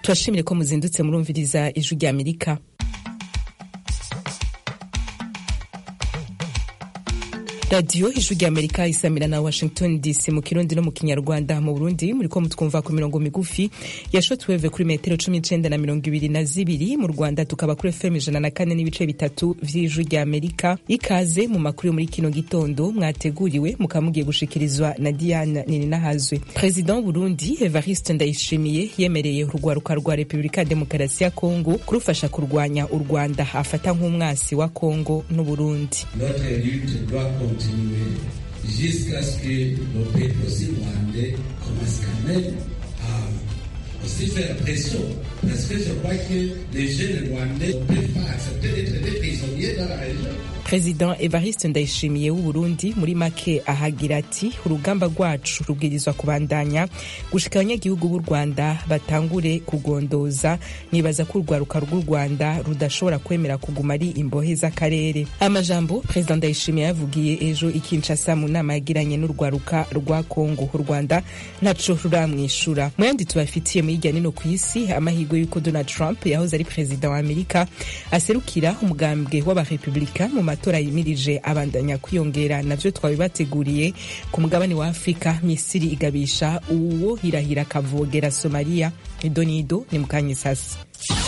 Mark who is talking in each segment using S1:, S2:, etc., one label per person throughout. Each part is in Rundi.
S1: turashimire ko muzindutse murumviriza ijwi rya amerika radiyo ijwi rya amerika isamira na washington dc mu kirundi no mu kinyarwanda mu burundi muriko mutwumva ku mirongo migufi ya shotweve kuri metero cumi n'icenda na mirongo ibiri na zibiri mu rwanda tukaba kuri fm ijana na kane n'ibice bitatu vy'ijwi rya amerika ikaze mu makuru yo muri kino gitondo mwateguriwe mukaba mugiye gushikirizwa na diana nininahazwe perezida w'uburundi evariste ndayishimiye yemereye urwaruka rwa repubulika ya demokarasi ya kongo kurufasha kurwanya u rwanda afata nk'umwasi wa kongo n'uburundi
S2: continuer jusqu'à ce que nos peuples aussi rwandais commencent quand même à aussi faire pression. Parce que je crois que les jeunes rwandais ne peuvent pas accepter d'être des prisonniers dans la région.
S1: perezida evariste ndayishimiye w'uburundi muri make ahagira ati urugamba rwacu rubwirizwa kubandanya gushika abanyagihugu b'u rwanda batangure kugondoza nibaza ko urwaruka rw'u rwanda rudashobora kwemera kuguma ari imbohe z'akarere amajambo perezida ndayishimiye yavugiye ejo ikinshasa mu nama yagiranye n'urwaruka rwa kongo u rwanda ntaco ruramwishura mu yandi tubafitiye mu hirya nino ku isi amahirwe y'uko donald trump yahoze ari perezida wa amerika aserukira umugambwe w'abarepublika mu matora yimirije abandanya kwiyongera navyo twabibateguriye ku mugabane wa afurika misiri igabisha uwo hirahira akavogera somaliya idonido ni mukanye sasa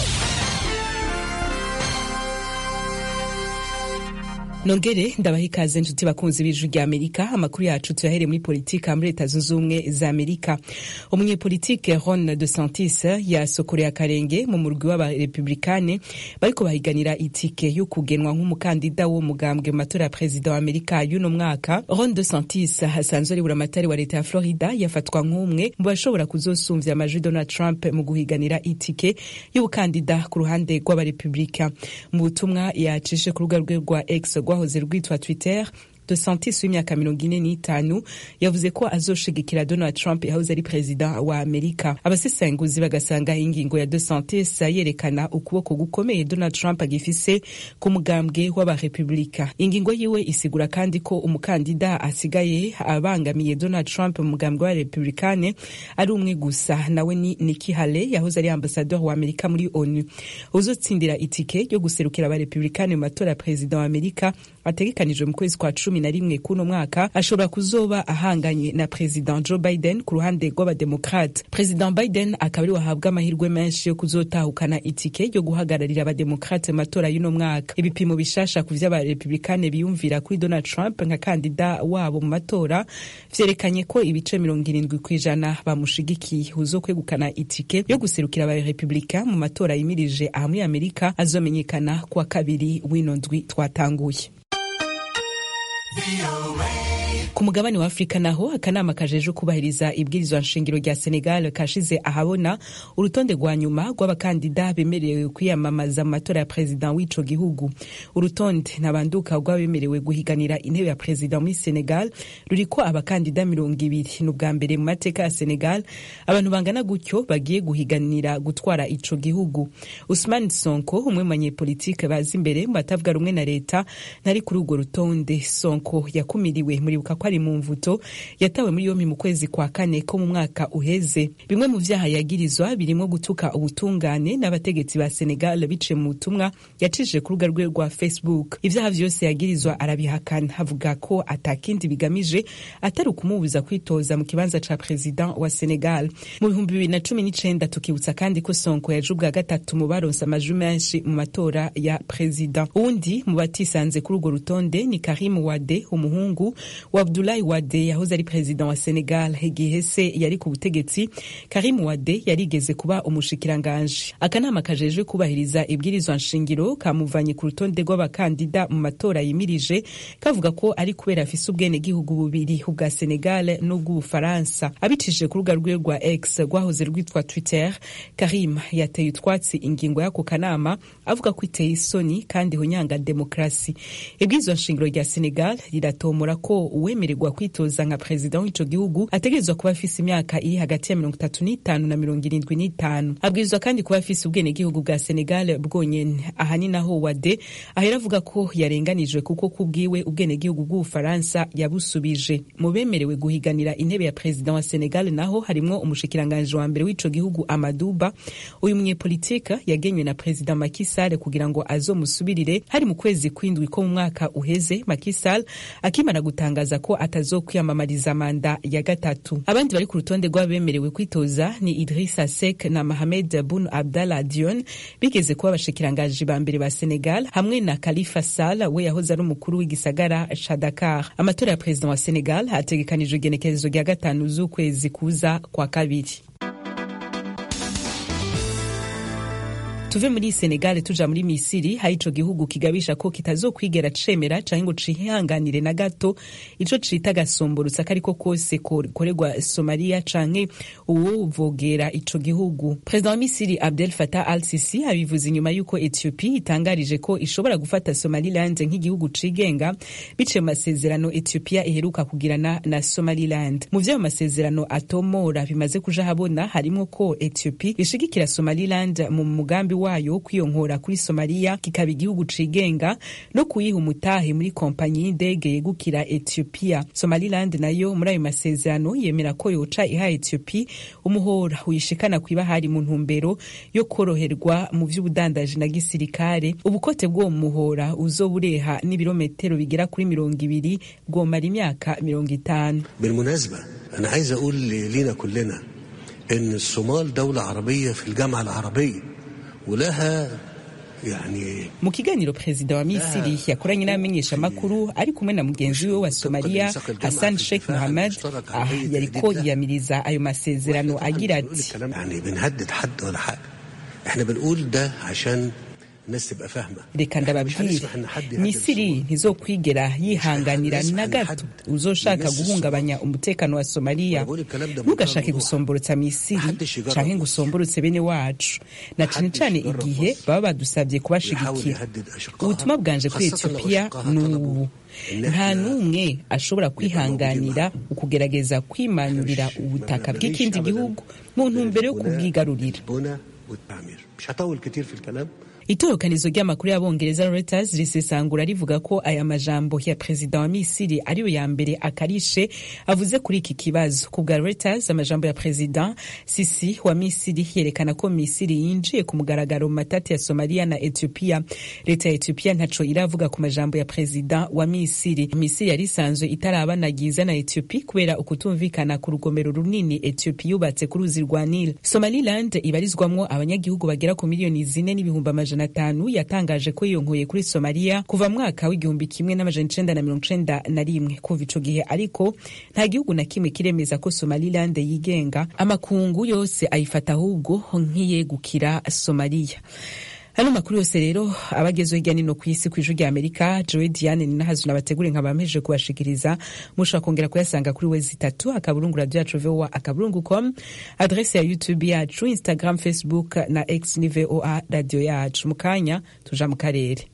S1: nongere ndabaha ikaze nshuti bakunzi b'ijwi rya amerika amakuru yacu tuyahere muri politika muri leta zunze ubumwe za amerika umunyepolitike ron de santis yasokoreye akarenge mu murwi w'abarepublikane bariko bahiganira itike yo kugenwa nk'umukandida wo mugambwe mu matora ya perezida wa amerika y'uno mwaka ron de santis asanzwe ari buramatari wa leta ya florida yafatwa nk'umwe mu bashobora kuzosumvya amajwi donald trump mu guhiganira itike y'ubukandida ku ruhande rw'abarepublika mu butumwa yacishe ku rubuga rwe rwa x rwahoze rwitwa twitter de santis w'imyaka mirongo ine n'itanu yavuze ko azoshigikira donald trump yahoze ari perezida wa amerika abasesenguzi bagasanga ingingo ya de santis yerekana ukuboko gukomeye donald trump agifise ku mugambwe w'abarepublika ingingo yiwe isigura kandi ko umukandida asigaye abangamiye donald trump mu mugambwe w'abarepublikane ari umwe gusa nawe ni niki hale yahoze ari ambasador wa amerika muri onu uzotsindira itike yo guserukira abarepublikane mu matora ya perezida wa amerika ategekanijwe mu kwezi kwa cumi na rimwe kuno mwaka ashobora kuzoba ahanganye na president joe biden ku ruhande rw'abademokrate president biden akaba ari wahabwa amahirwe menshi yo kuzotahukana itike yo guhagararira abademokrate mu matora y'uno mwaka ibipimo bishasha ku vy'abarepublikane biyumvira kuri donald trump nka kandida wabo mu matora vyerekanye ko ibice mirongo irindwi kw'ijana bamushigikiye uzokwegukana itike yo guserukira abarepublika mu matora yimirije aha muri amerika azomenyekana kuwa kabiri w'ino ndwi twatanguye ku mugabane wa afurika naho akanama kajeje kubahiriza ibwirizwa nshingiro rya senegal kashize ahabona urutonde rwa nyuma rw'abakandida bemerewe kwiyamamaza mu matora ya perezida w'ico gihugu urutonde ntabanduka rw'abemerewe guhiganira intebe ya perezida muri senegal ruriko abakandida mirongo ibiri ni ubwa mbere mu mateka ya senegal abantu bangana gutyo bagiye guhiganira gutwara ico gihugu usman sonko umwe mu banyepolitike baza imbere mu batavuga rumwe na leta ntari kuri urwo rutonde sonko yakumiriwe muribuka ko ari mu mvuto yatawe muri yompi mu kwezi kwa kane ko mu mwaka uheze bimwe mu vyaha yagirizwa birimo gutuka ubutungane n'abategetsi ba senegal biciye mu butumwa yacishije ku rubuga rwe rwa facebook ivyaha vyose yagirizwa arabihakana avuga ko atakindi bigamije atari ukumubuza kwitoza mu kibanza ca president wa senegal mu bihumbi bibiri na cumi n'icenda tukibutsa kandi ko sonko yaje ubwa gatatu mu baronse amajwi menshi mu matora ya president uwundi mu batisanze kuri urwo rutonde ni karim wade umuhungu wa abdulayi wade yahoze ari perezida wa senegal igihe se yari ku butegetsi karim wade yarigeze kuba umushikiranganji akanama kajejwe kubahiriza ibwirizwa nshingiro kamuvanye ku rutonde rw'abakandida mu matora yimirije kavuga ko ari kubera afise ubwenegihugu bubiri ubwa senegal n'ubw'ubufaransa abicishije ku rubuga rwiwe rwa x rwahoze rwitwa twitter karim yateye utwatsi ingingo y'ako kanama avuga ko iteye isoni kandi hunyanga demokarasi ibwirizwa nshingiro rya senegal riratomora ko uwemeye uwemererwa kwitoza nka perezida w'ico gihugu ategerezwa kuba afise imyaka iri hagati ya mirongo itatu n'itanu na mirongo irindwi n'itanu abwirizwa kandi kuba afise ubwenegihugu bwa senegal bwonyene aha ni naho wade ahera avuga ko yarenganijwe kuko kubwiwe ubwenegihugu bw'ubufaransa yabusubije mu bemerewe guhiganira intebe ya perezida wa senegal naho harimwo umushikiranganji wa mbere w'ico gihugu amaduba uyu munyepolitika yagenywe na perezida Macky Sall kugira ngo azomusubirire hari mu kwezi kw'indwi ko mu mwaka uheze Macky Sall akimara gutangaza ko atazokwiyamamariza manda ya gatatu abandi bari ku rutonde rw'abemerewe kwitoza ni Idrissa Seck na Mohamed Boun Abdallah Dionne bigeze kuba abashikiranganji ba mbere ba Senegal hamwe na Khalifa Sall we yahoze ari umukuru w'igisagara ca Dakar amatora ya perezida wa Senegal hategekanijwe igenekerezo rya gatanu z'ukwezi kuza kwa kabiri tuve muri Senegal tuja muri Misiri hari ico gihugu kigabisha ko kitazokwigera cemera canke ngo cihanganire na gato ico cita gasomborutsa kariko kose koregwa Somalia canke uwuvogera ico gihugu Perezida wa Misiri Abdel Fattah al-Sisi abivuze inyuma yuko Ethiopia itangarije ko ishobora gufata Somaliland nk'igihugu cigenga bice mu masezerano Ethiopia iheruka kugirana na Somaliland mu vyo masezerano atomora bimaze kuja habona harimo ko Ethiopia ishigikira Somaliland mu mugambi wayo kwiyonkora kuri Somalia kikaba igihugu cigenga no kuyiha umutahe muri kompanyi y'indege yegukira Ethiopia. Somaliland nayo muri ayo masezerano yemera ko yoca iha Ethiopia umuhora uyishikana kw'ibahari mu ntumbero yo koroherwa mu vy'ubudandaji na gisirikare. Ubukote bw'uwo muhora uzobureha n'ibirometero bigera kuri mirongo ibiri bwomara imyaka mirongo itanu.
S3: بالمناسبة أنا عايز أقول لينا كلنا إن الصومال دولة عربية في الجامعة العربية ولها يعني
S1: mu kiganiro perezida wa misiri yakoranye n'abamenyeshamakuru ari kumwe na mugenzi we wa somaliya hassan sheikh muhammad ah, yariko yiyamiriza ayo masezerano agira ati
S3: يعني بنهدد حد ولا حاجة احنا بنقول ده عشان الناس تبقى فاهمة
S1: reka
S3: مش
S1: ndababwire
S3: هنسمح ان حد يهدد
S1: misiri
S3: الصومال.
S1: ntizokwigera yihanganira na gato uzoshaka guhungabanya umutekano wa somaliya ntugashake gusomborotsa misiri canke ngo usomborotse bene wacu na cane cane igihe baba badusabye kubashigikira ubutumwa bwanje kuri etiyopiya ni ubu nta n'umwe ashobora kwihanganira ukugerageza kwimanyurira ubutaka bw'ikindi gihugu mu ntumbero yo kubwigarurira
S3: البنى والتعمير مش هطول كتير في الكلام
S1: itorokanizo ry'amakuru y'abongereza Reuters risesangura rivuga ko aya majambo ya perezida wa Misiri ariyo ya mbere akarishe avuze kuri iki kibazo ku bwa Reuters amajambo ya perezida Sisi wa Misiri yerekana ko Misiri yinjiye ku mugaragaro mu matati ya Somalia na Ethiopia leta ya Ethiopia ntaco iravuga ku majambo ya perezida wa Misiri Misiri yari isanzwe itarabanagiza na Ethiopia kubera ukutumvikana ku rugomero runini Ethiopia yubatse ku ruzi rwa Nile Somaliland ibarizwamwo abanyagihugu bagera ku miliyoni zine n'ibihumbi amajana atanu yatangaje ko yiyonkoye kuri Somalia kuva mwaka w'igihumbi kimwe n'amajana icenda na mirongo icenda na rimwe kuva ico gihe ariko nta gihugu na kimwe kiremeza ko Somaliland yigenga amakungu yose ayifata ahubwo nk'iyegukira Somalia Hano makuru yose rero abagezeho hirya nino ku isi ku ijwi rya Amerika Joe Diane ni nahazu nabategure nkaba mpejeje kubashikiriza mushobora kongera kuyasanga kuri wezi itatu akaburungu radio yacu VOA akaburungu com adresse ya YouTube yacu Instagram Facebook na X ni VOA radio yacu mu kanya tuja mu karere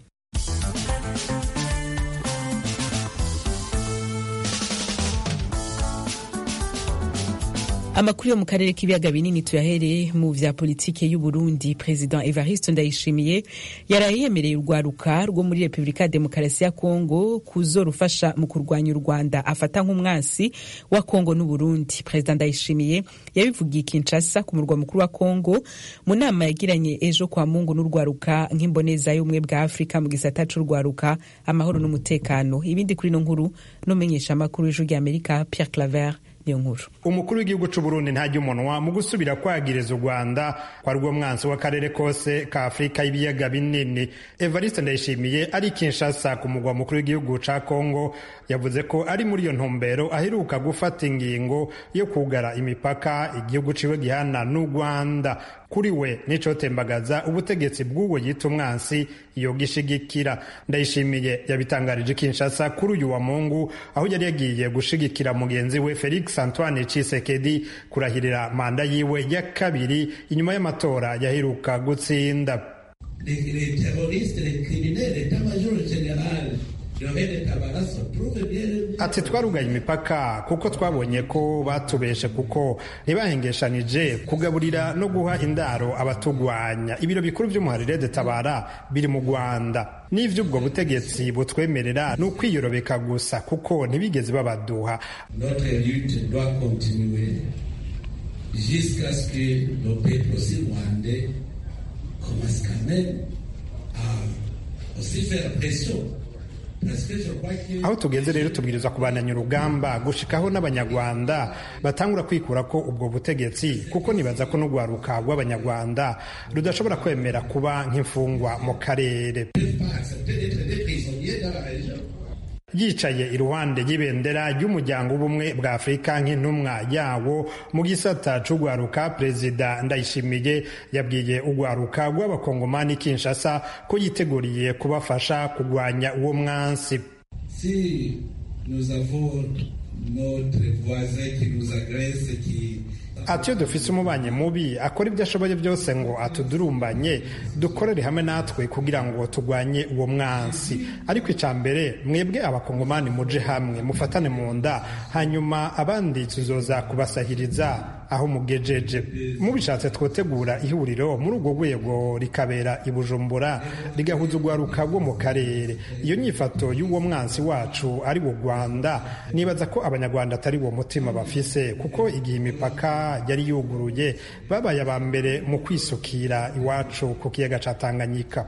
S1: amakuru yo mu karere k'ibiyaga binini tuyahereye mu vya politike y'u Burundi President Evariste Ndayishimiye yaraye yemereye urwaruka rwo muri Republika ya Demokarasi ya Kongo kuzorufasha mu kurwanya u Rwanda afata nk'umwansi wa Kongo n'u Burundi President Ndayishimiye yabivugiye Kinshasa ku murwa mukuru wa Kongo mu nama yagiranye ejo kwa Mungu n'urwaruka nk'imboneza y'ubumwe bwa Afrika mu gisata c'urwaruka amahoro n'umutekano ibindi kuri no nkuru n'umenyesha amakuru y'ijwi rya Amerika Pierre Claver niyo nkuru
S4: umukuru w'igihugu c'u Burundi ntajya umunwa mu gusubira kwagiriza u Rwanda kwa rwo mwansi w'akarere kose ka Afurika y'ibiyaga binini Evariste Ndayishimiye ari Kinshasa ku mugwa mukuru w'igihugu ca Kongo yavuze ko ari muri iyo ntumbero aheruka gufata ingingo yo kugara imipaka igihugu ciwe gihana n'u Rwanda kuri we nicotembagaza ubutegetsi bw'uwo yita umwansi yogishigikira ndayishimiye yabitangarije Kinshasa kuri uyu wa Mungu aho yari yagiye gushigikira mugenzi we Felix Antoine Tshisekedi kurahirira manda yiwe ya kabiri inyuma y'amatora yaheruka gutsinda
S2: les, les terroristes, les criminels, l'état-major général de la
S4: ati twarugaye imipaka kuko twabonye ko batubeshe kuko ntibahengeshanije kugaburira no guha indaro abatugwanya ibiro bikuru by'umuharire de tabara biri mu rwanda n'ivy'ubwo butegetsi butwemerera ni ukwiyorobeka gusa kuko ntibigeze babaduha
S2: jusqu'à ce que le peuple aussi rwandais commence quand même à aussi faire pression
S4: aho tugeze rero tubwirizwa kubandanya urugamba gushikaho n'abanyarwanda batangura kwikura ko ubwo butegetsi kuko nibaza ko n'urwaruka rw'abanyarwanda rudashobora kwemera kuba nk'imfungwa mu karere yicaye iruhande y'ibendera ry'umuryango w'ubumwe bwa afurika nk'intumwa yawo mu gisata c'urwaruka perezida ndayishimiye yabwiye urwaruka rw'abakongomani kinshasa ko yiteguriye kubafasha kurwanya uwo mwansi
S2: si nous avons notre voisin qui nous agresse qui
S4: ati iyo dufise umubanyi mubi akora ibyo ashoboye byose ngo atudurumbanye dukorere hamwe natwe kugira ngo turwanye uwo mwansi ariko icya mbere mwebwe abakongomani muje hamwe mufatane mu nda hanyuma abandi tuzoza kubasahiriza aho mugejeje mubishatse twotegura ihuriro muri urwo rwego rikabera i bujumbura rigahuza urwaruka rwo mu karere iyo nyifato y'uwo mwansi wacu ari wo rwanda nibaza ko abanyarwanda atari uwo mutima bafise kuko igihe imipaka yari yuguruye babaye aba mbere mu kwisukira iwacu ku kiyaga ca tanganyika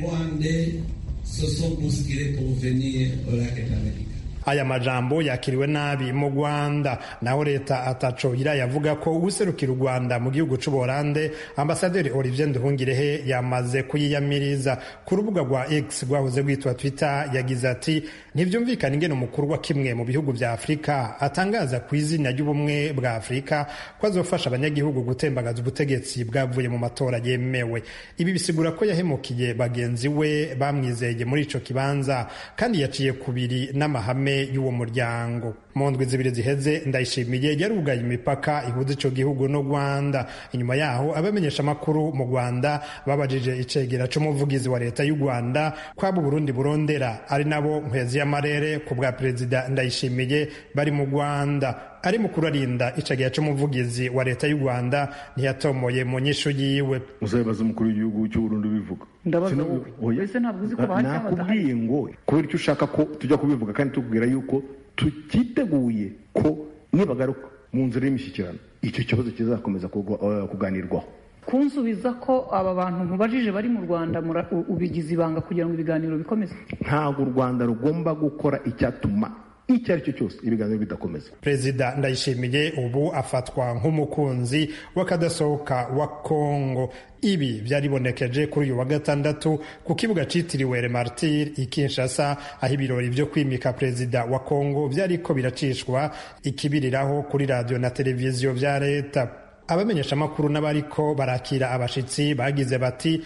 S4: aya majambo yakiriwe nabi mu rwanda naho leta ataco irayavuga ko userukira u rwanda mu gihugu c'uborande ambasaderi olivier nduhungirehe yamaze kuyiyamiriza ku rubuga rwa x rwahoze rwitwa twitter yagize ati ntivyumvikana ingene umukuru wa kimwe mu bihugu vya afurika atangaza ku izina ry'ubumwe bwa afurika ko azofasha abanyagihugu gutembagaza ubutegetsi bwavuye mu matora yemewe ibi bisigura ko yahemukiye bagenzi we bamwizeye muri ico kibanza kandi yaciye kubiri n'amahame y'uwo muryango mu ndwi zibiri ziheze ndayishimiye yarugaye imipaka ihuza ico gihugu no rwanda inyuma yaho abamenyesha amakuru mu rwanda babajije icegera c'umuvugizi wa leta y'u rwanda kwabo burundi burondera ari nabo nkwezi y'amarere ku bwa perezida ndayishimiye bari mu rwanda ari mukuru arinda icegera c'umuvugizi wa leta y'u rwanda ntiyatomoye mu nyishu yiwe
S5: uzabibaza umukuru w'igihugu cy'uburundi bivuga
S6: ndabaza wowe ese ntabwo uzi ko bahari cyangwa
S5: nakubwiye ngo kubera icyo ushaka ko tujya kubivuga kandi tukubwira yuko tutiteguye ko nibagaruka mu nzira y'imishyikirano icyo kibazo kizakomeza kuganirwaho
S6: kunsubiza ko aba bantu nkubajije bari mu rwanda ubigize ibanga kugira ngo ibiganiro bikomeze
S5: ntabwo u rwanda rugomba gukora icyatuma icyo ari cyo cyose ibiganiro bidakomeza
S4: perezida ndayishimiye ubu afatwa nk'umukunzi w'akadasohoka wa kongo ibi byaribonekeje kuri uyu wa gatandatu ku kibuga cyitiriwe remartir i kinshasa aho ibirori byo kwimika perezida wa kongo byariko biracishwa ikibiriraho kuri radiyo na televiziyo bya leta abamenyeshamakuru n'abariko barakira abashitsi bagize bati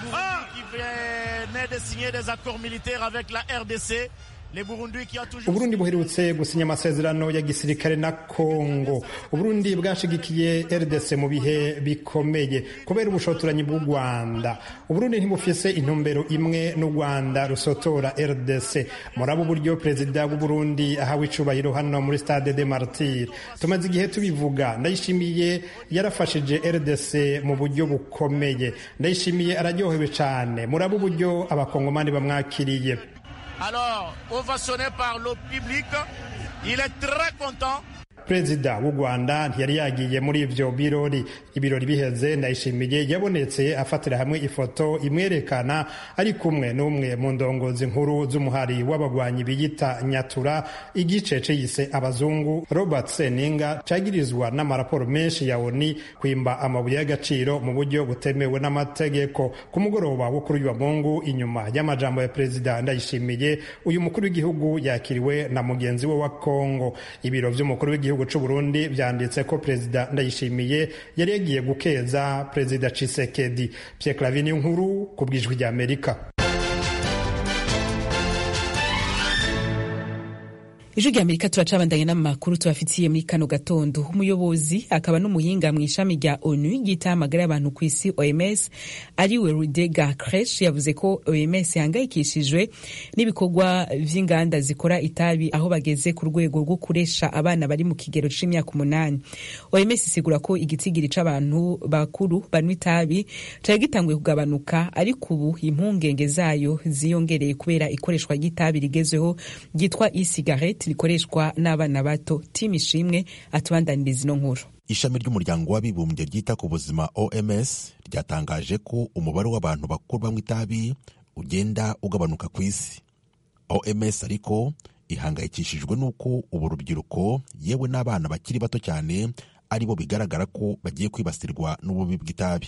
S4: uburundi buherutse gusinya amasezerano ya gisirikare na kongo uburundi bwashigikiye rdc mu bihe bikomeye kubera ubushotoranyi bw'u rwanda uburundi ntibufise intumbero imwe n'u rwanda rusotora rdc murabo uburyo perezida w'uburundi ahawe icubahiro hano muri stade de martir tumaze igihe tubivuga ndayishimiye yarafashije rdc mu buryo bukomeye ndayishimiye araryohewe cane murabo uburyo abakongomani bamwakiriye
S7: Alors, ovationné par le public, il est très content.
S4: perezida w'u rwanda ntiyari yagiye muri ivyo birori ibirori biheze ndayishimiye yabonetse afatira hamwe ifoto imwerekana ari kumwe n'umwe mu ndongozi nkuru z'umuhari w'abagwanyi biyita nyatura igice ciyise abazungu robert seninga cagirizwa n'amaraporo menshi ya oni kwimba amabuye y'agaciro mu buryo butemewe n'amategeko ku mugoroba wo kuri uyu wa mungu inyuma y'amajambo ya perezida ndayishimiye uyu mukuru w'igihugu yakiriwe na mugenzi we wa kongo ibiro vy'umukuru w'igihugu gihugu c'u Burundi vyanditse ko perezida Ndayishimiye yari yagiye gukeza perezida Tshisekedi Pierre Clavin nkuru ku bwijwi rya Amerika
S1: ijwi rya amerika turacabandanye n'amakuru tubafitiye muri kano gatondo umuyobozi akaba n'umuhinga mu ishami rya onu ry'itamagara y'abantu ku isi oms ariwe rudega cresh yavuze ko oms ihangayikishijwe n'ibikorwa vy'inganda zikora itabi aho bageze ku rwego rwo kuresha abana bari mu kigero c'imyaka umunani oms isigura ko igitigiri c'abantu bakuru banywa itabi cari gitanguye kugabanuka ariko ubu impungenge zayo ziyongereye kubera ikoreshwa ry'itabi rigezweho ryitwa e-cigarette rikoreshwa n'abana bato timu ishimwe atubandaniriza ino nkuru
S8: ishami ry'umuryango w'abibumbye ryita ku buzima oms ryatangaje ko umubare w'abantu bakuru banywa itabi ugenda ugabanuka ku isi oms ariko ihangayikishijwe n'uko ubu rubyiruko yewe n'abana bakiri bato cyane ari bo bigaragara ko bagiye kwibasirwa n'ububi bw'itabi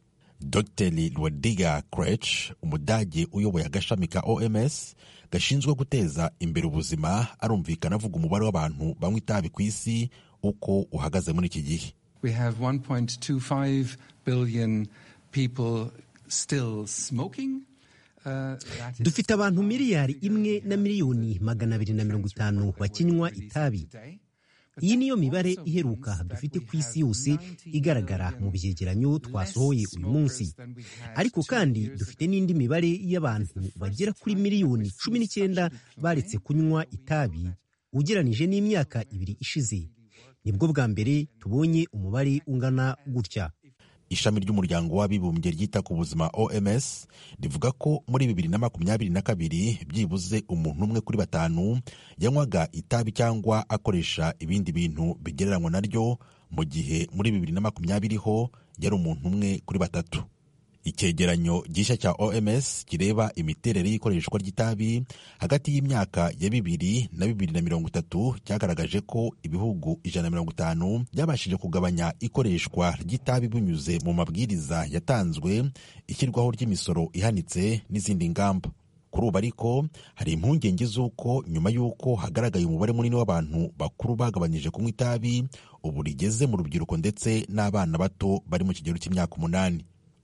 S8: dr rwadiga crech umudage uyoboye agashami ka oms gashinzwe guteza imbere ubuzima arumvikana avuga umubare w'abantu banywa itabi ku isi uko uhagaze muri iki gihe
S9: We have 1.25 billion people still smoking. Uh, that is
S10: dufite abantu miliyari imwe na miliyoni magana abiri na mirongo itanu bakinywa itabi
S9: today.
S10: iyi niyo mibare iheruka dufite ku isi yose igaragara mu byegeranyo twasohoye uyu munsi ariko kandi dufite n'indi mibare y'abantu bagera kuri miliyoni cumi n'icyenda baretse kunywa itabi ugeranije n'imyaka ibiri ishize nibwo bwa mbere tubonye umubare ungana gutya
S8: ishami ry'umuryango w'abibumbye ryita ku buzima oms rivuga ko muri bibiri na makumyabiri na kabiri byibuze umuntu umwe kuri batanu yanywaga itabi cyangwa akoresha ibindi bintu bigereranywa naryo mu gihe muri bibiri na makumyabiri ho yari umuntu umwe kuri batatu icyegeranyo gishya cya oms kireba imiterere y'ikoreshwa ry'itabi hagati y'imyaka ya bibiri na bibiri na mirongo itatu cyagaragaje ko ibihugu ijana na mirongo itanu byabashije kugabanya ikoreshwa ry'itabi binyuze mu mabwiriza yatanzwe ishyirwaho ry'imisoro ihanitse n'izindi ngamba kuri ubu ariko hari impungenge z'uko nyuma y'uko hagaragaye umubare munini w'abantu bakuru bagabanyije kunywa itabi ubu rigeze mu rubyiruko ndetse n'abana bato bari mu kigero cy'imyaka umunani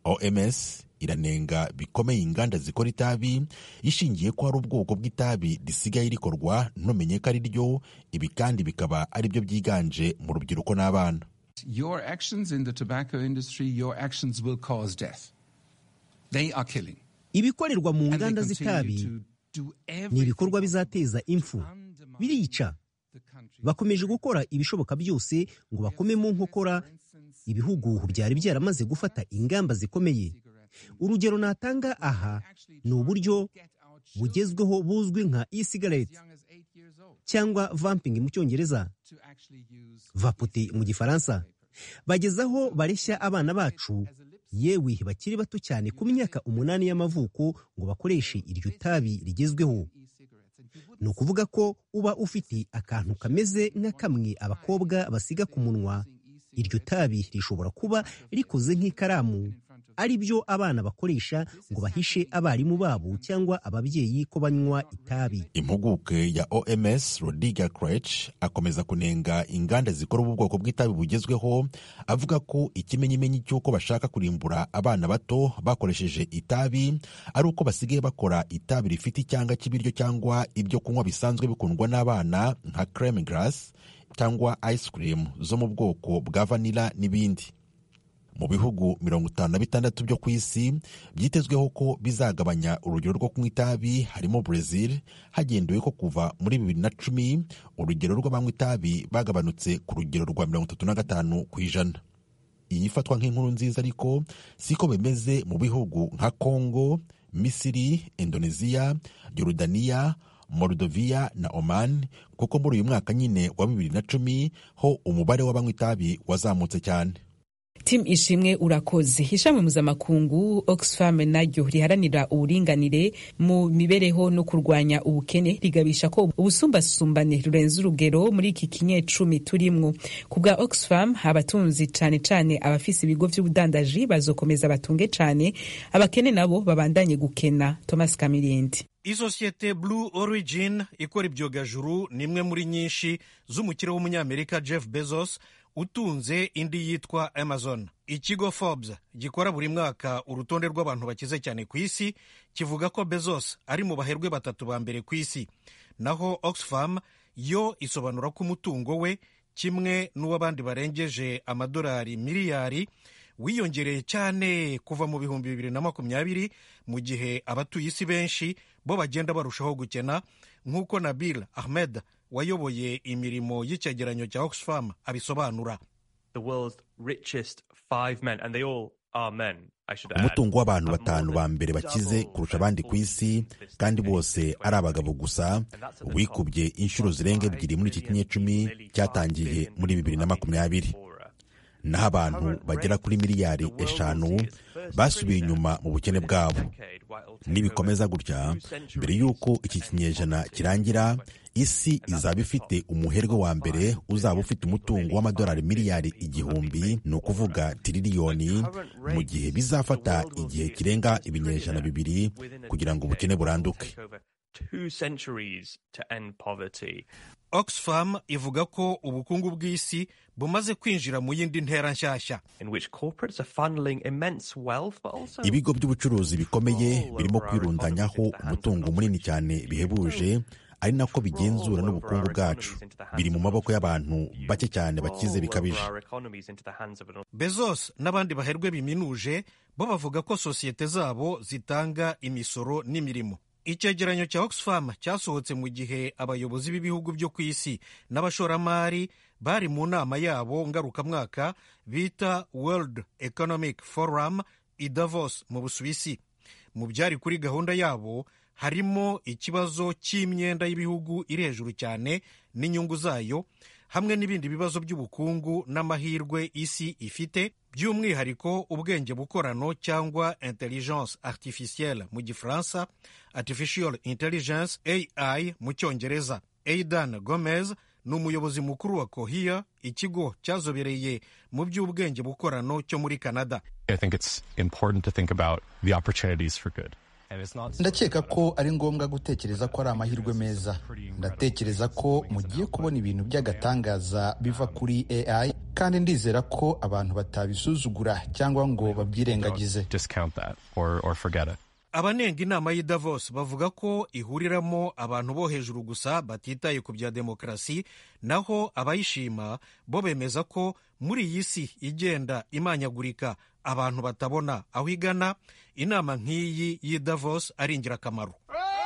S8: oms iranenga bikomeye inganda zikora itabi ishingiye ko hari ubwoko bw'itabi risigaye rikorwa ntumenye ko ari ryo ibi kandi bikaba ari byo byiganje mu rubyiruko n'abana
S9: Your actions in the tobacco industry, your actions will cause death. They are killing.
S10: ibikorerwa mu
S9: And they
S10: nganda
S9: continue
S10: z'itabi
S9: to do
S10: ni
S9: everything
S10: ibikorwa bizateza impfu birica
S9: the country.
S10: bakomeje gukora ibishoboka byose ngo bakome mu nkokora ibihugu byari byaramaze gufata ingamba zikomeye urugero natanga aha ni uburyo bugezweho buzwi nka e-cigarette
S9: Young as eight years old
S10: cyangwa vamping mu cyongereza
S9: to actually use
S10: vapote mu gifaransa bagezaho bareshya abana bacu yewe bakiri bato cyane ku myaka umunani y'amavuko ngo bakoreshe iryo tabi rigezweho ni ukuvuga ko uba ufite akantu kameze nka kamwe abakobwa basiga ku munwa iryo tabi rishobora kuba rikoze nk'ikaramu ari byo abana bakoresha ngo bahishe abarimu babo cyangwa ababyeyi ko banywa itabi
S8: impuguke ya oms rodiga crech akomeza kunenga inganda zikora ubu bwoko bw'itabi bugezweho avuga ko ikimenyimenyi cy'uko bashaka kurimbura abana bato bakoresheje itabi ari uko basigaye bakora itabi rifite icyanga cy'ibiryo cyangwa ibyo kunywa bisanzwe bikundwa n'abana nka creme grass cyangwa ice cream zo mu bwoko bwa vanilla n'ibindi mu bihugu mirongo itanu na bitandatu byo ku isi byitezweho ko bizagabanya urugero rwo kunywa itabi harimo Brazil hagendewe ko kuva muri bibiri na cumi urugero rw'abanywa itabi bagabanutse ku rugero rwa mirongo itatu na gatanu ku ijana iyi ifatwa nk'inkuru nziza ariko siko bimeze mu bihugu nka Congo Misiri Indonesia Yorodaniya Moldovia na Oman kuko muri uyu mwaka nyine wa bibiri na cumi ho umubare w'abanywa itabi wazamutse cyane
S1: tim ishimwe urakoze ishami mpuzamakungu oxfam naryo riharanira uburinganire mu mibereho no kurwanya ubukene rigabisha ko ubusumbasumbane rurenze urugero muri iki kinyecumi turimwo ku bwa oxfam abatunzi cane cane abafise ibigo vy'ubudandaji bazokomeza batunge cane abakene nabo babandanye gukena thomas kamirindi
S11: isosiyete blue origin ikora ibyogajuru ni imwe muri nyinshi z'umukire w'umunyamerika jeff bezos utunze indi yitwa amazon ikigo forbes gikora buri mwaka urutonde rw'abantu bakize cyane ku isi kivuga ko bezos ari mu baherwe batatu ba mbere ku isi naho oxfam yo isobanura ko umutungo we kimwe n'uw'abandi barengeje amadolari miliyari wiyongereye cyane kuva mu bihumbi bibiri na makumyabiri mu gihe abatuye isi benshi bo bagenda barushaho gukena nk'uko nabil ahmed wayoboye imirimo y'icyegeranyo cya oxfam abisobanura
S8: umutungo w'abantu batanu ba mbere bakize kurusha abandi ku isi kandi bose ari abagabo gusa wikubye inshuro zirenga ebyiri muri iki kinyecumi cyatangiye muri bibiri na makumyabiri naho abantu bagera kuri miliyari eshanu basubiye inyuma mu bukene bwabo nibikomeza gutya mbere y'uko iki kinyejana kirangira isi izaba ifite umuherwe wa mbere uzaba ufite umutungo w'amadolari miliyari igihumbi ni ukuvuga tiririyoni mu gihe bizafata igihe kirenga ibinyejana bibiri kugira ngo ubukene buranduke
S11: oxfam ivuga ko ubukungu bw'isi bumaze kwinjira mu yindi ntera nshyashya
S8: ibigo by'ubucuruzi bikomeye birimo kwirundanyaho umutungo munini cyane bihebuje ari nako bigenzura n'ubukungu bwacu biri mu maboko y'abantu bake cyane bakize bikabije
S11: bezos n'abandi baherwe biminuje bo bavuga ko sosiyete zabo zitanga imisoro n'imirimo icyegeranyo cya oxfam cyasohotse mu gihe abayobozi b'ibihugu byo ku isi n'abashoramari bari mu nama yabo ngarukamwaka bita world economic forum i davos mu busuwisi mu byari kuri gahunda yabo harimo ikibazo cy'imyenda y'ibihugu iri hejuru cyane n'inyungu zayo hamwe n'ibindi bibazo by'ubukungu n'amahirwe isi ifite by'umwihariko ubwenge bukorano cyangwa intelligence artificielle mu gifaransa artificial intelligence ai mu cyongereza aidan gomez ni umuyobozi mukuru wa kohiya ikigo cyazobereye mu by'ubwenge bukorano cyo muri canada
S12: ndakeka ko ari ngombwa gutekereza ko ari amahirwe meza ndatekereza ko mugiye kubona ibintu by'agatangaza biva kuri ai kandi ndizera ko abantu batabisuzugura cyangwa ngo babyirengagize
S11: abanenga inama y'i davos bavuga ko ihuriramo abantu bo hejuru gusa batitaye ku bya demokarasi naho abayishima bo bemeza ko muri iyi si igenda imanyagurika abantu batabona aho igana inama nk'iyi y'i davos ari ingirakamaro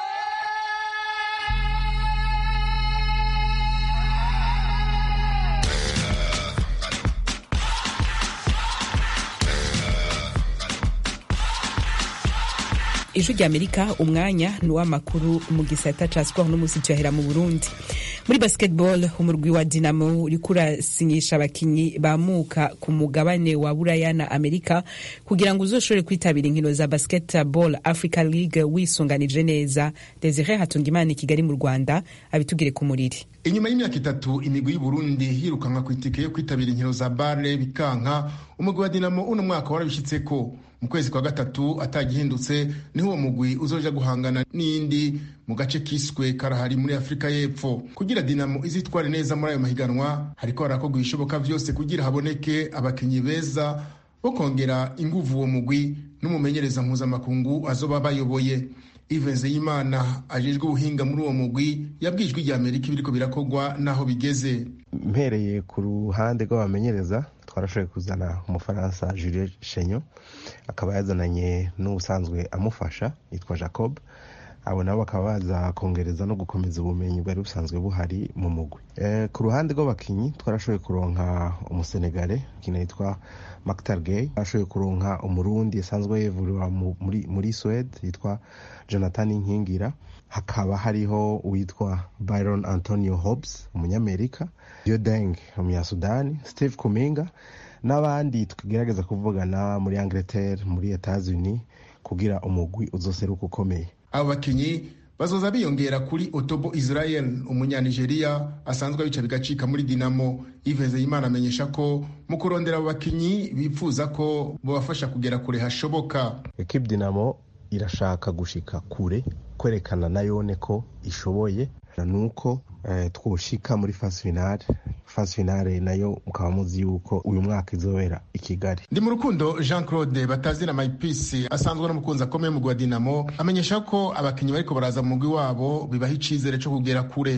S1: ijwi ry'amerika umwanya ni uw'amakuru mu gisata ca siporo n'umunsi tuyahera mu burundi muri basketball umurwi wa dinamo uriko urasinyisha abakinyi bamuka ku mugabane wa buraya na amerika kugira ngo uzoshobore kwitabira inkino za basketball africa league wisunganije neza desire hatungimana i kigali mu rwanda abitugire ku muriri
S13: inyuma y'imyaka itatu imigwi y'uburundi yirukanwa ku itike yo kwitabira inkino za bare bikanka umugwi wa dinamo uno mwaka warabishyitseko mu kwezi kwa gatatu atagihindutse niho uwo mugwi uzoja guhangana n'indi mu gace kiswe karahari muri afurika y'epfo kugira dinamo izitware neza muri ayo mahiganwa hariko harakorwa ibishoboka vyose kugira haboneke abakinyi beza bo kongera inguvu uwo mugwi n'umumenyereza mpuzamakungu azoba bayoboye ivenze y'imana ajejwe ubuhinga muri uwo mugwi yabwijwe rya amerika ibiriko birakorwa n'aho bigeze
S14: mpereye ku ruhande rw'abamenyereza twarashoboye kuzana umufaransa julie shenyo akaba yazananye n'ubusanzwe amufasha yitwa jacob abo nabo bakaba baza kongereza no gukomeza ubumenyi bwari busanzwe buhari mu mugwi e, ku ruhande rw'abakinyi twarashoboye kuronka umusenegale ukina yitwa Maktar Gay ashoboye kuronka umurundi asanzwe yevuriwa muri, muri Swede yitwa Jonathan Nkingira hakaba hariho uwitwa Byron Antonio Hobbs umunyamerika Diodeng umunyasudani Steve Kuminga n'abandi tukigerageza kuvugana muri Angleterre muri Etats-Unis kugira umugwi uzoseruka ukomeye
S13: abo bakinyi bazoza biyongera kuri otobo israel umunyanigeriya asanzwe abica bigacika muri dinamo iveze imana amenyesha ko mu kurondera abo bakinyi bifuza ko bobafasha kugera kure hashoboka
S14: ekipe dinamo irashaka gushika kure kwerekana na yone ko ishoboye nuko eh, twoshika muri fase finale fase finale nayo mukaba muzi yuko uyu mwaka izobera i kigali
S13: ndi mu rukundo jean claude batazira mayipisi asanzwe n'umukunzi akomeye mu gwa dinamo amenyesha ko abakinnyi bariko baraza mu mugwi wabo bibaha icizere co kugera kure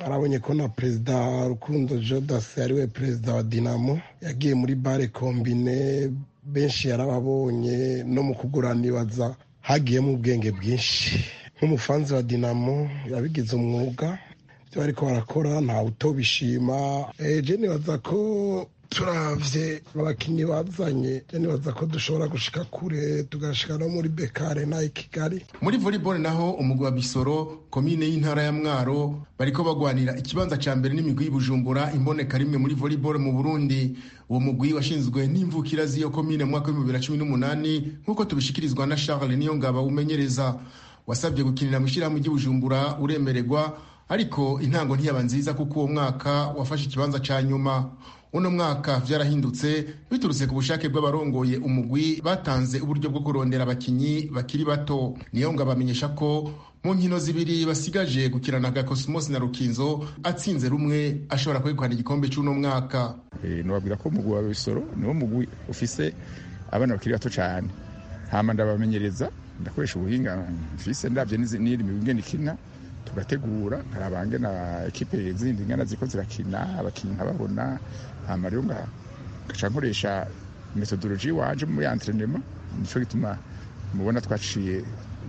S15: mwarabonye ko na perezida rukundo jodas ariwe perezida wa dinamo yagiye muri bare kombine benshi yarababonye no mu kugura nibaza hagiyemo ubwenge bwinshi nk'umufanzi wa dinamo yabigize umwuga ibyo bariko barakora ntawe utobishima eje nibaza ko turavye abakinyi bazanye nibaza ko dushobora gushika kure tugashika no muri bekare nayi kigali
S13: muri volleyball naho umugwi wa bisoro komine y'intara ya mwaro bariko bagwanira ikibanza ca mbere n'imigwi y'ubujumbura imboneka rimwe muri volleyball mu burundi uwo mugwi washinzwe n'imvukira z'iyo komine mu mwaka w'ibihumbi bibiri na cumi n'umunani nk'uko tubishikirizwa na charles niyo ngaba umenyereza wasabye gukinira mu ishyirahamwe ry'ubujumbura uremererwa ariko intango ntiyaba nziza kuko uwo mwaka wafashe ikibanza ca nyuma uno mwaka vyarahindutse biturutse ku bushake bw'abarongoye umugwi batanze uburyo bwo kurondera abakinyi bakiri bato niyo ngo abamenyesha ko mu nkino zibiri basigaje gukirana Cosmos na Rukinzo atsinze rumwe ashobora kwegukana igikombe c'uno mwaka
S16: e, nobabwira ko umugwi wa Bisoro niwo mugwi ufise abana bakiri bato cane hama ndabamenyereza ndakoresha ubuhinga mfise ndavye n'iri migwi ikina tugategura nkarabange na ekipe zindi ngana ziko zirakina abakinyi nkababona hama rero ngaca nkoresha metodoloji wanje muri entrenema nico gituma mubona twaciye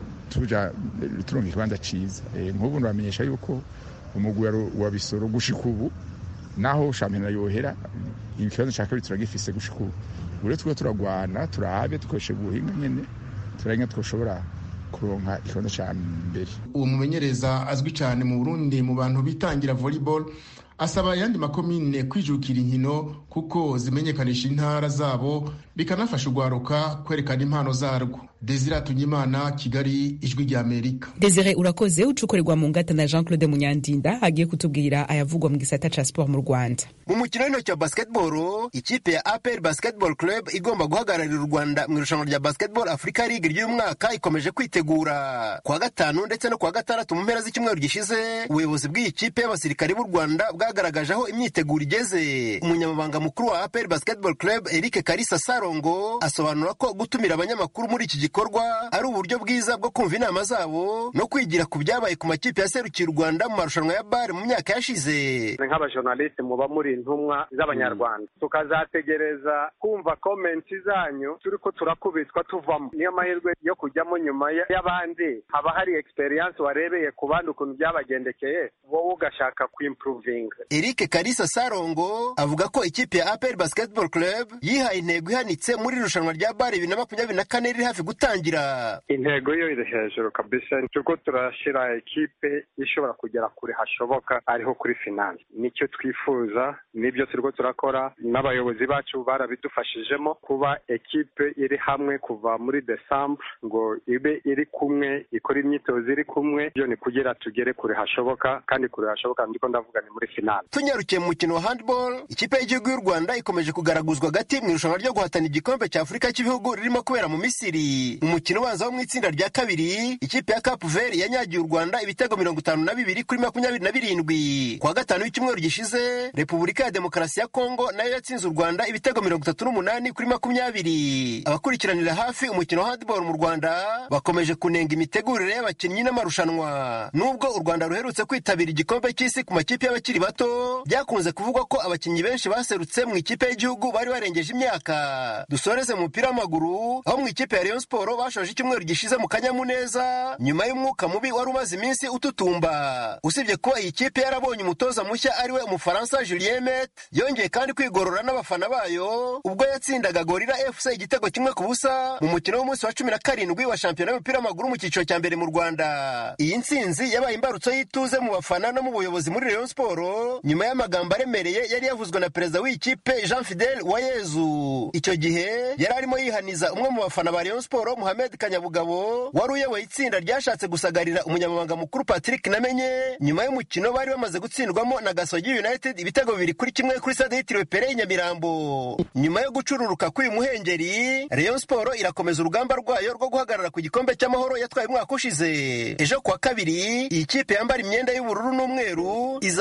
S16: tuja turonka ikibanza ciza e, nk'ubu nbamenyesha yuko umugwi wa bisoro gushika ubu naho shampiyona yohera ikibanza ca kabiri turagifise gushika ubu ure twe turagwana turabe dukoreshe ubuhinga nyene turabe twoshobora kuronka ikibanza ca mbere
S13: uwo mumenyereza azwi cyane mu burundi mu bantu bitangira volleyball asaba ayandi makomine kwijukira inkino kuko zimenyekanisha intara zabo bikanafasha urwaruka kwerekana impano zarwo desire tunyimana kigali ijwi rya amerika
S1: desire urakoze ucukorerwa mu ngata na jean claude munyandinda agiye kutubwira ayavugwa mu gisata ca sport mu rwanda
S17: mu mukino w'intoki wa basketball ikipe ya apr basketball club igomba guhagararira u rwanda mu irushanwa rya basketball africa league ry'uyu mwaka ikomeje kwitegura kuwa gatanu ndetse no kuwa gatandatu mu mpera z'icyumweru gishize ubuyobozi bw'iyi kipe y'abasirikari b'u rwanda bwagaragaje aho imyiteguro igeze umunyamabanga mukuru wa apr basketball club eric karisa sarongo asobanura ko gutumira abanyamakuru muri iki gikorwa ari uburyo bwiza bwo kumva inama zabo no kwigira ku byabaye ku makipe yaserukiye u rwanda mu marushanwa ya bare mu myaka yashize
S18: nk'abajournaliste muba muri intumwa z'abanyarwanda tukazategereza kumva komenti zanyu turi ko turakubitwa tuvamo niyo mahirwe yo kujyamo nyuma y'abandi haba hari experience warebeye ku bandi ukuntu byabagendekeye wowe ugashaka kuimprovinga
S17: eric karisa sarongo avuga ko ikipe ya apr basketball club yihaye intego ihanitse muri irushanwa rya bare bibiri na makumyabiri na kane riri hafi gutangira
S18: intego yo iri hejuru kabisa turiko turashyira ekipe ishobora kugera kure hashoboka ariho kuri finance nicyo twifuza nibyo turiko turakora n'abayobozi bacu barabidufashijemo kuba ekipe iri hamwe kuva muri desambre ngo ibe iri kumwe ikora imyitozo iri kumwe byo ni kugira tugere kure hashoboka kandi kure hashoboka ndiko ndavuga ni muri finale
S17: tunyarukiye mu mukino wa handball ikipe y'igihugu y'u rwanda ikomeje kugaraguzwa hagati mu irushanwa ryo guhatana igikombe cya afurika cy'ibihugu ririmo kubera mu misiri mu mukino ubanza wo mu itsinda rya kabiri ikipe ya cape vert yanyagiye u rwanda ibitego mirongo itanu na bibiri kuri makumyabiri na birindwi kuwa gatanu w'icyumweru gishize repubulika ya demokarasi ya kongo nayo yatsinze u rwanda ibitego mirongo itatu n'umunani kuri makumyabiri abakurikiranira hafi umukino wa handball mu rwanda bakomeje kunenga imitegurire y'abakinnyi n'amarushanwa nubwo u rwanda ruherutse kwitabira igikombe cy'isi ku makipe y'abakiri bato byakunze kuvugwa ko abakinnyi benshi baserutse mu ikipe y'igihugu bari barengeje imyaka dusoreze mu mupira w'amaguru aho mu ikipe ya rayon sport bashoje icyumweru gishize mu kanyamuneza nyuma y'umwuka mubi wari umaze iminsi ututumba usibye kuba iyi kipe yarabonye umutoza mushya ariwe umufaransa julien met yongeye kandi kwigorora n'abafana bayo ubwo yatsindaga gorira fc igitego kimwe ku busa mu mukino w'umunsi wa cumi na karindwi wa shampiyona y'umupira w'amaguru mu cyiciro cya mbere mu rwanda iyi ntsinzi yabaye imbarutso y'ituze mu bafana no mu buyobozi muri rayon sport nyuma y'amagambo aremereye yari yavuzwe na perezida w'iyi kipe jean fidel wayezu icyo gihe yari arimo yihaniza umwe mu bafana ba rayon sport muhamed kanyabugabo wari uyoboye itsinda ryashatse gusagarira umunyamabanga mukuru patrick namenye nyuma y'umukino bari bamaze gutsindwamo na gasogi united ibitego bibiri kuri kimwe kuri stade yitiriwe pere y'inyamirambo nyuma yo gucururuka k'uyu muhengeri rayon sport irakomeza urugamba rwayo rwo guhagarara ku gikombe cy'amahoro yatwaye umwaka ushize ejo kuwa kabiri iyi kipe yambara imyenda y'ubururu n'umweru izahura na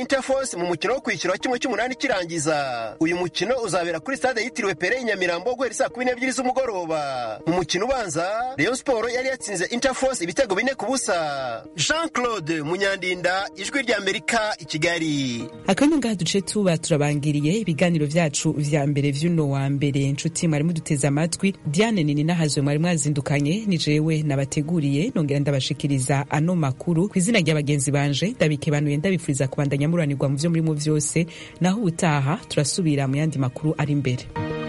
S17: interforce mu mukino wo kwishyura wa kimwe cy'umunani kirangiza uyu mukino uzabera kuri stade yitiriwe pere i nyamirambo guhera saa kumi n'ebyiri z'umugoroba mu mukino ubanza rayon siporo yari yatsinze interforce ibitego bine ku busa jean claude munyandinda ijwi ry'amerika i kigali
S1: akanya ngaha duce tuba turabangiriye ibiganiro vyacu vya mbere vy'uno wa mbere nshuti mwari muduteze amatwi diane nini nahazwe mwari mwazindukanye ni jewe nabateguriye nongera ndabashikiriza ano makuru ku izina rya bagenzi banje ndabikebanuye ndabifuriza kubandanya muranirwa mu vyo murimo vyose naho ubutaha turasubira mu yandi makuru ari imbere